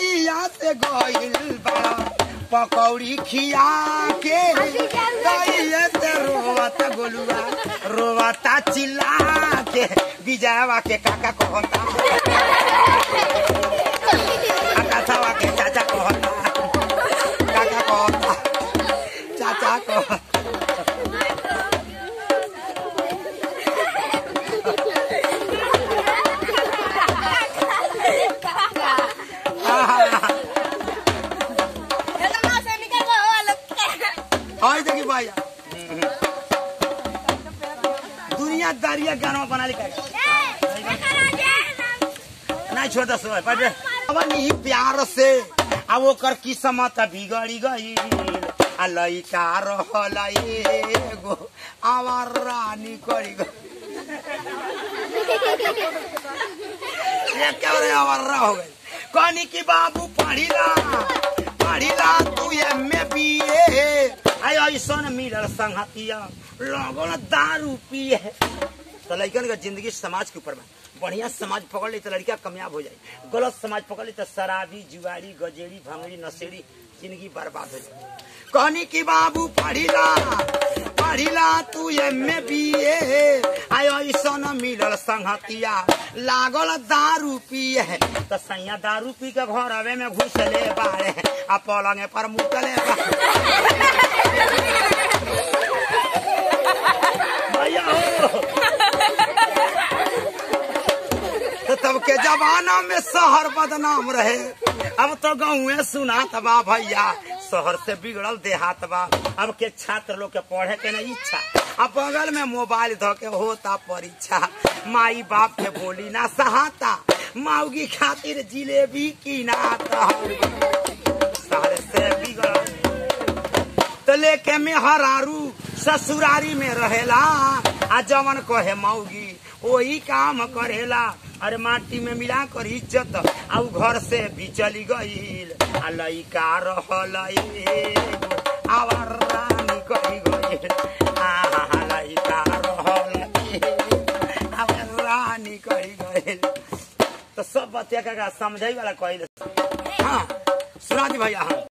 दैया से गइल बड़ा पकौड़ी खिया के दैया से रोवता गोलुआ रोवता चिल्ला के विजयवा के काका कहता काका के चाचा कहता काका कहता चाचा कहता और देखी भैया दुनिया दारिया गाना बना लिखा नहीं छोड़ दस पटे अब नी प्यार से अब ओकर किस्मत बिगड़ी गई आ लइका रहल एगो आवार रानी करी गई एकेबारे आवारा हो गई कहनी कि बाबू पढ़िला पढ़िला तू एमे बीए आई ऐसन मिलल संगतिया लगन दारू पिए तो लड़कन का जिंदगी समाज के ऊपर में बढ़िया समाज पकड़ ली तो लड़का कामयाब हो जाए गलत समाज पकड़ ली तो शराबी जुआरी गजेड़ी भंगड़ी नशेड़ी जिंदगी बर्बाद हो जाए कहनी कि बाबू पढ़िला पढ़िला तू एमे बीए आय ऐसन मिलल संगतिया लागल दारू पिए तो सैया दारू पी के घर आवे में घुसले बारे आ पलंगे पर मुतले भैया हो तो तब के जमाना में शहर बदनाम रहे अब तो गाँव सुना बा भैया शहर से बिगड़ल देहात बा अब के छात्र लोग के पढ़े के नहीं इच्छा अब बगल में मोबाइल धो के होता परीक्षा माई बाप के बोली ना सहाता माऊगी खातिर जिलेबी की नाता शहर से बिगड़ल तो लेके में हरारू ससुरारी में रहेला आ जवन कहे मौगी वही काम करेला अरे माटी में मिला कर इज्जत आ उ घर से भी चली गईल आ लइका रहल एगो आवार रानी कही गईल आ लइका रहल एगो आवार रानी कही गईल तो सब बतिया का समझाई वाला कही हाँ सुना दी भैया हाँ